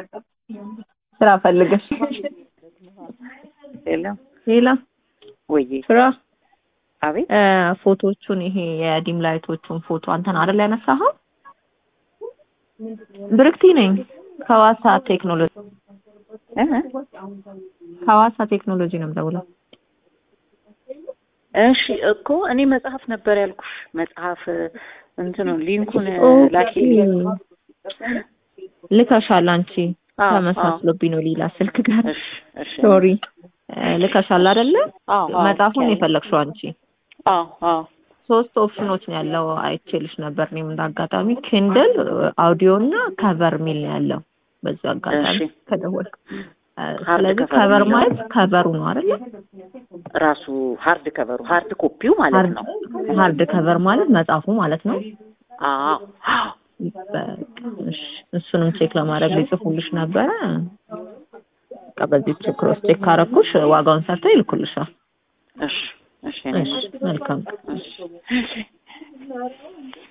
ስራ ፈልገሽ የለም ሌላ ወይ ስራ አቤት እ ፎቶቹን ይሄ የዲም ላይቶቹን ፎቶ አንተን አይደል ያነሳኸው? ብርክቲ ነኝ ከዋሳ ቴክኖሎጂ እ? ከዋሳ ቴክኖሎጂ ነው የምደውለው። እሺ እኮ እኔ መጽሐፍ ነበር ያልኩሽ መጽሐፍ እንትኑ ሊንኩን ላኪ ልከሻል አንቺ አዎ፣ ተመሳስሎብኝ ነው ሌላ ስልክ ጋር እሺ እሺ ሶሪ ልከሻል አይደለ አዎ አዎ መጽሐፉን የፈለግሽው አንቺ አዎ አዎ ሶስት ኦፕሽኖች ነው ያለው አይቼልሽ ነበር እኔም እንዳጋጣሚ ኪንድል አውዲዮ እና ከቨር ሚል ነው ያለው በዚህ አጋጣሚ እሺ። ከደወልክ እ፣ ሃርድ ስለዚህ ከቨር ከቨር የሚለው? ማለት ከቨሩ ነው አይደለ ራሱ ሃርድ ከቨሩ ሃርድ ኮፒው ማለት ነው ሃርድ ከቨር ማለት መጽሐፉ ማለት ነው አዎ አዎ በቃ እሺ፣ እሱንም ቼክ ለማድረግ ሊጽፉልሽ ነበረ በቃ በዚህ ክሮስ ቼክ ካረኩሽ ዋጋውን ሰርተው ይልኩልሻል እሺ እሺ እሺ መልካም እሺ